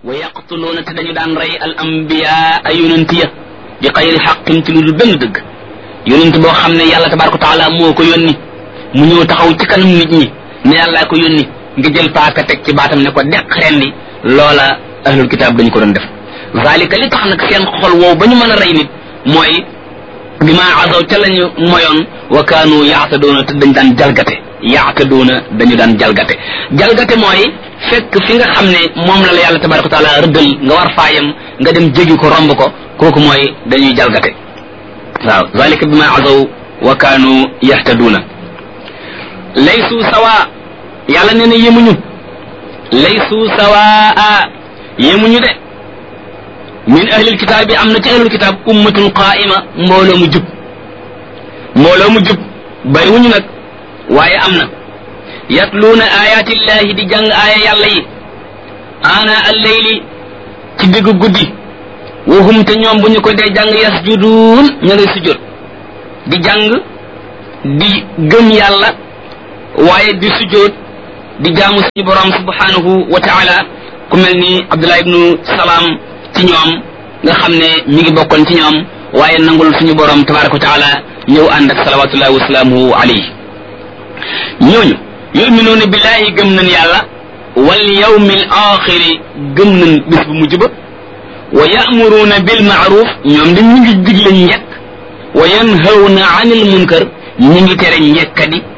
wa yaqtuluuna te dañu daan rey al ambiya ay yonent ya bi xayri xaqin ci lu dul benn dëgg yonent boo xam ne yàlla tabaraka wa taala moo ko yónni mu ñëw taxaw ci kanam nit ñi ne yàllaa ko yónni nga jël paaka teg ci baatam ne ko deq rendi loola ahlul kitaab dañu ko doon def zalika li tax nag seen xol woow ba ñu mën a rey nit mooy bi ma azaw ca lañu moyoon wa kaanu yaatadoona te dañ daan jalgate yaatadoona dañu daan jalgate jalgate mooy fekk fi nga xam ne moom la la yàlla tabaraka wa taala rëddal nga war faayam nga dem jégi ko romb ko kooku mooy dañuy jalgate waaw zalika bi ma azaw wa kaanu yahtaduuna laysu sawa yàlla nee na yemuñu laysu sawaa yemuñu de min ahlil kitaab bi am na ci ahlul kitaab ummatun qaa'ima mbooloo mu jub mbooloo mu jub bariwuñu nag waaye am na yatluuna ayaatillahi di jàng aaya yàlla yi ana alleyli ci diggu guddi wahum te ñoom bu ñu ko dee jàng yasjuduun ña ngay sujjóot di jàng di gëm yàlla waaye di sujjóot di jaamu suñu borom subhanahu wa taala ku mel ni Abdullah ibnu Salaam ci ñoom nga xam ne mi ngi bokkoon ci ñoom waaye nangul suñu borom tabaraka wa taala ñëw ànd ak salawatullahi wasalaamuhu alayhi ñooñu yuminuuna billahi gëm nañ yàlla wal yawmil axiri gëm nañ bis bu mujj ba wa ya'muruuna bil ma'ruf ñoom dañ ñu ngi digle njekk wa yanhawna anil munkar ñu ngi tere njekkadi